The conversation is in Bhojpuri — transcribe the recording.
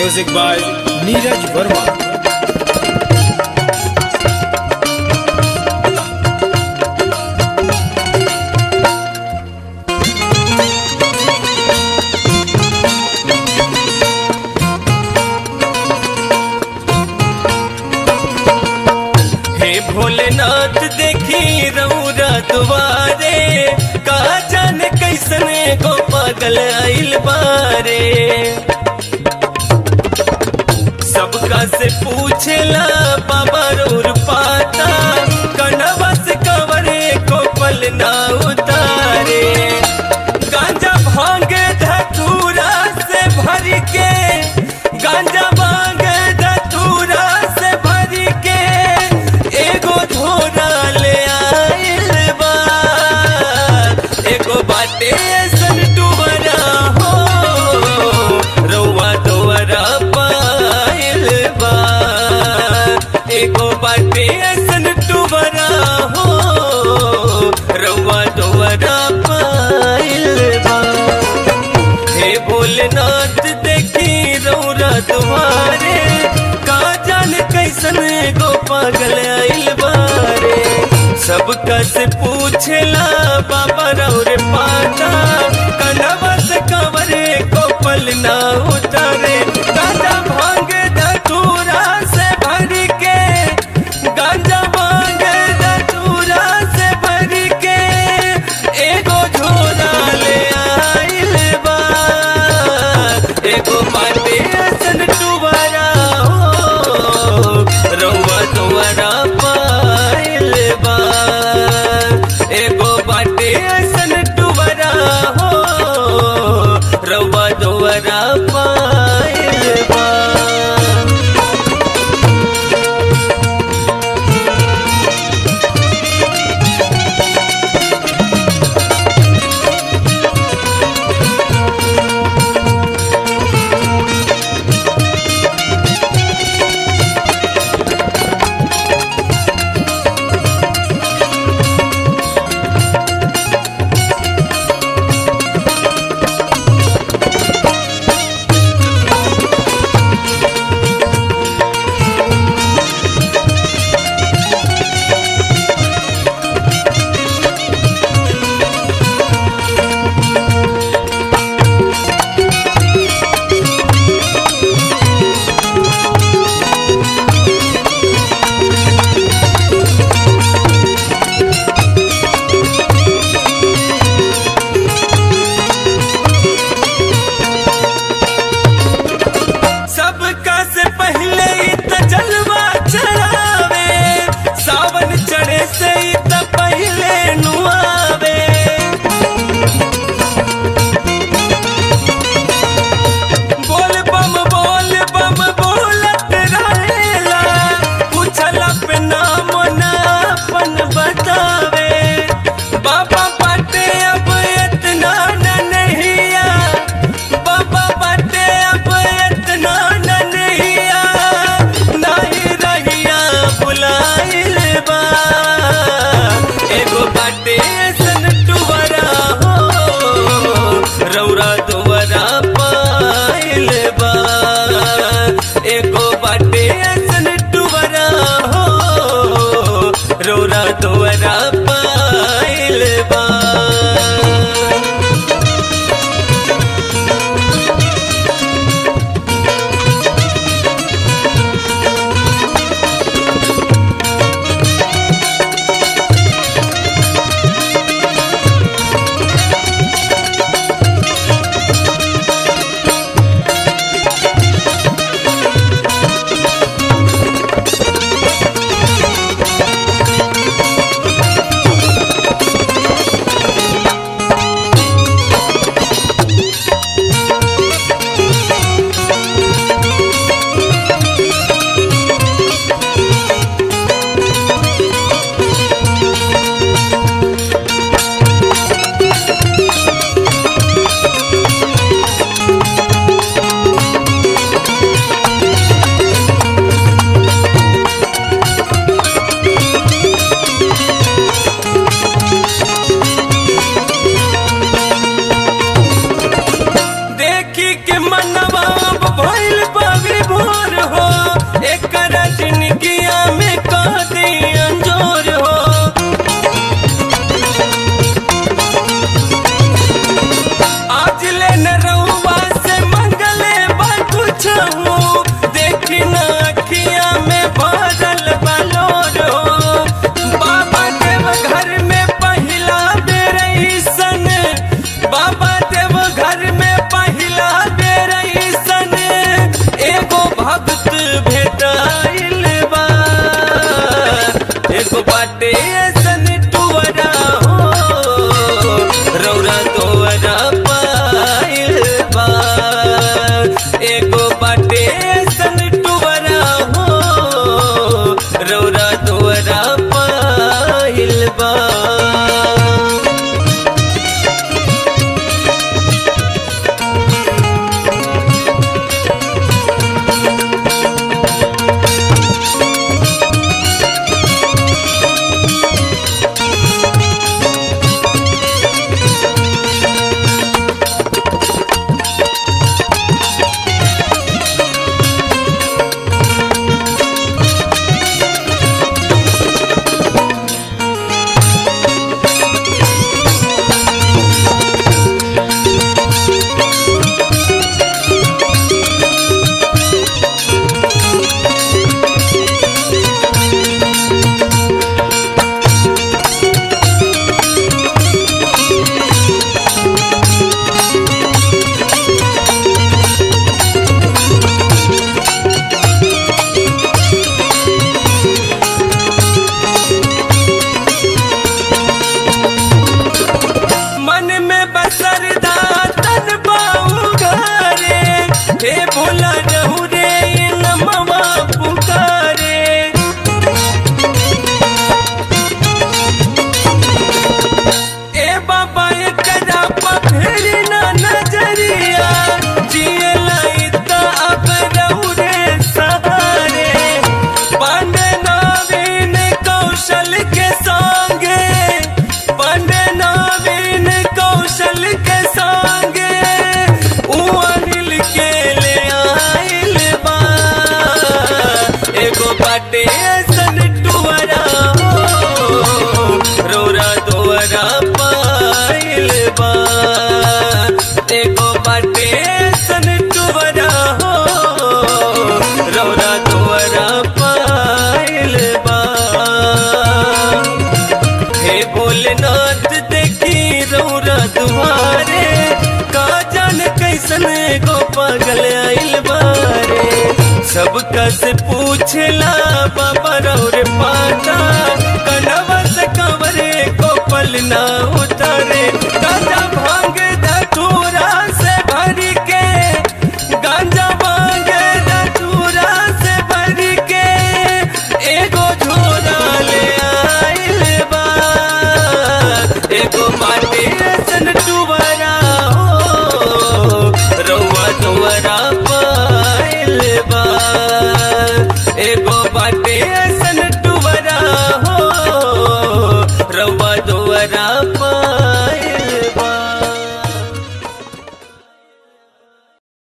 Music by Neeraj Verma. हे भोलेनाथ देखी रौरा दुआरे का जाने कैसने को पागल आइल बारे सबका से पूछेला बाबा रौर पाता कनवा से कवरे को पल ना उतारे गांजा भांग धतूरा से भर के गांजा भांग धतूरा से भर के एगो झोरा ले आइल बा एगो बाटे सन डुबरा हो रउआ दोरा पाइल बा एगो बाटे सन डुबरा हो रउआ दोरा पाइल बा हे भोलेनाथ देखी रौरा तुम्हारे का जाने कैसन गो पागल आइल बारे सबका से पूछेला बाबा रौरे पाता कनवा से कवरे को पल ना उतारे गांजा भांग धतूरा से भर के गांजा भांग धतूरा से भर के एगो झोला ले आइल बा एगो बाटे असन टुवारा हो रउआ दुआरा पाइल बा एगो बाटे असन टुवारा हो रउआ दुआरा पाइल पागल आइल बारे सबका से पूछला बाबा रौर पाता